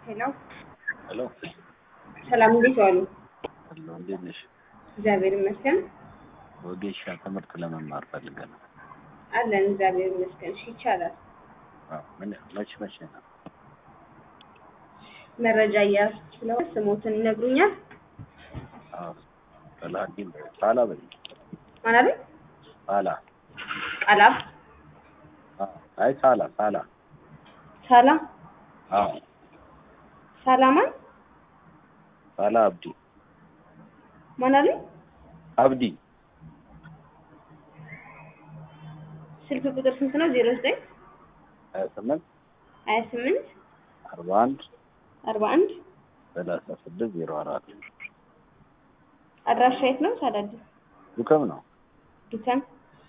ሄሎ ሄሎ ሰላም፣ እንዴት ዋሉ? ሄሎ፣ እንዴት ነሽ? እግዚአብሔር ይመስገን ወጌሻ ትምህርት ለመማር ፈልገን ነው። አለን። እግዚአብሔር ይመስገን። እሺ፣ ይቻላል። አዎ፣ ምን መቼ መቼ ነው? መረጃ እያያዝኩ ስለሆነ ስሞትን ይነግሩኛል? አዎ፣ ሰላዲን ሳላ በይ ማን አለኝ? ሳላ። ቃላብ አዎ፣ አይ ሳላ ሳላ። ሳላ አዎ፣ ሳላማን ሳላ አብዲ ማን አለኝ? አብዲ ስልክ ቁጥር ስንት ነው? ዜሮ ዘጠኝ ሀያ ስምንት ሀያ ስምንት አርባ አንድ አርባ አንድ ሰላሳ ስድስት ዜሮ አራት አድራሻ የት ነው? ሳዳድ ዱከም ነው። ዱከም።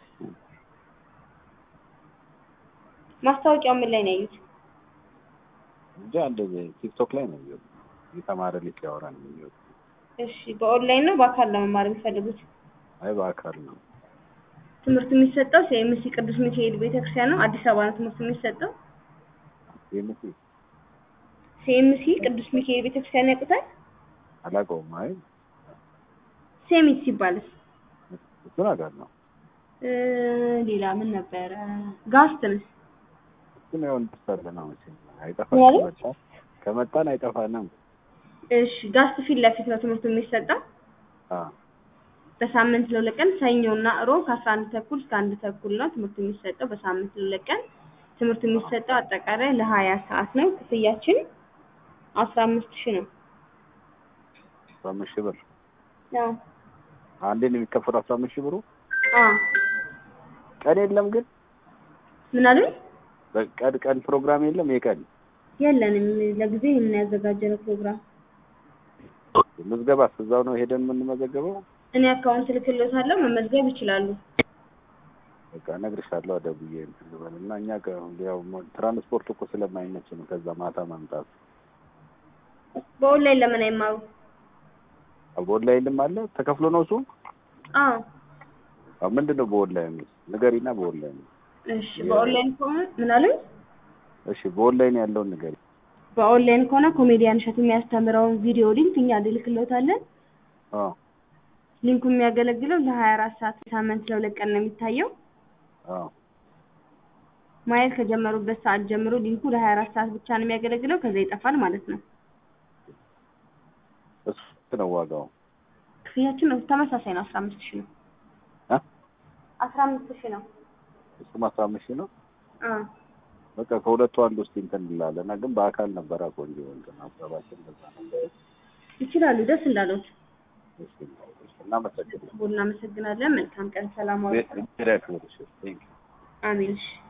ማስታወቂያው ምን ላይ ነው ያዩት? እንጂ አንድ ቲክቶክ ላይ ነው የሚወጡ የተማረ ልጅ ያወራ ነው የሚወጡ። እሺ፣ በኦንላይን ነው በአካል ለመማር የሚፈልጉት? አይ በአካል ነው። ትምህርቱ የሚሰጠው ሲኤምሲ ቅዱስ ሚካኤል ቤተክርስቲያን ነው። አዲስ አበባ ነው ትምህርቱ የሚሰጠው። የምት ሲኤምሲ ቅዱስ ሚካኤል ቤተክርስቲያን ያውቁታል? አላውቀውም። አይ ሴሚት ሲባልስ እሱን አውቃለሁ። እ ሌላ ምን ነበረ? ጋስትንስ እሱን ያው እንደርሳለን ነው መቼም አይጠፋም። ማለት? ከመጣን ከመጣን አይጠፋንም። እሺ፣ ጋስት ፊት ለፊት ነው ትምህርቱ የሚሰጠው። አዎ በሳምንት ለሁለት ቀን ሰኞና እሮብ ከአስራ አንድ ተኩል እስከ አንድ ተኩል ነው ትምህርቱ የሚሰጠው። በሳምንት ለሁለት ቀን ትምህርቱ የሚሰጠው አጠቃላይ ለሀያ ሰዓት ነው። ክፍያችን አስራ አምስት ሺህ ነው። አስራ አምስት ሺህ ብር አዎ አንዴ ነው የሚከፈለው። አስራ አምስት ሺህ ብሩ አዎ። ቀን የለም ግን ምን አሉኝ? በቀን ቀን ፕሮግራም የለም። የቀን የለንም ለጊዜ ይህን ያዘጋጀነው ፕሮግራም። ምዝገባ እዛው ነው ሄደን የምንመዘገበው። እኔ አካውንት ልክልዎታለሁ፣ መመዝገብ ይችላሉ። በቃ እነግርሻለሁ ደውዬ እንትን ልበል እና እኛ ጋር ያው ትራንስፖርት እኮ ስለማይመች ነው ከዛ ማታ ማምጣት። በኦንላይን ለምን አይማሩ? በኦንላይንም አለ ተከፍሎ ነው እሱ። አዎ አዎ ምንድን ነው በኦንላይን ንገሪና። በኦንላይን እሺ። በኦንላይን ከሆነ ምን አሉኝ? እሺ በኦንላይን ያለውን ንገሪ። በኦንላይን ከሆነ ኮሜዲያን እሸቱ የሚያስተምረውን ቪዲዮ ሊንክ እኛ ልልክልዎታለን። አዎ ሊንኩ የሚያገለግለው ለሀያ አራት ሰዓት ሳምንት ለሁለት ቀን ነው የሚታየው። አዎ ማየት ከጀመሩበት ሰዓት ጀምሮ ሊንኩ ለሀያ አራት ሰዓት ብቻ ነው የሚያገለግለው። ከዛ ይጠፋል ማለት ነው። እሱ ስንት ነው ዋጋው? ክፍያችን ተመሳሳይ ነው። አስራ አምስት ሺህ ነው። አ አስራ አምስት ሺህ ነው። እሱም አስራ አምስት ሺህ ነው። አዎ በቃ ከሁለቱ አንዱ እስኪ እንትን እንላለን እና ግን በአካል ነበረ ቆንጆ እንትን ሀሳባችን በዛ ነበር። ይችላሉ። ደስ እንዳሉት እሺ እናመሰግናለን። እናመሰግናለን። መልካም ቀን። ሰላም ዋሉ። ሜዳ ክብርሽ ቴንክ አሜን። እሺ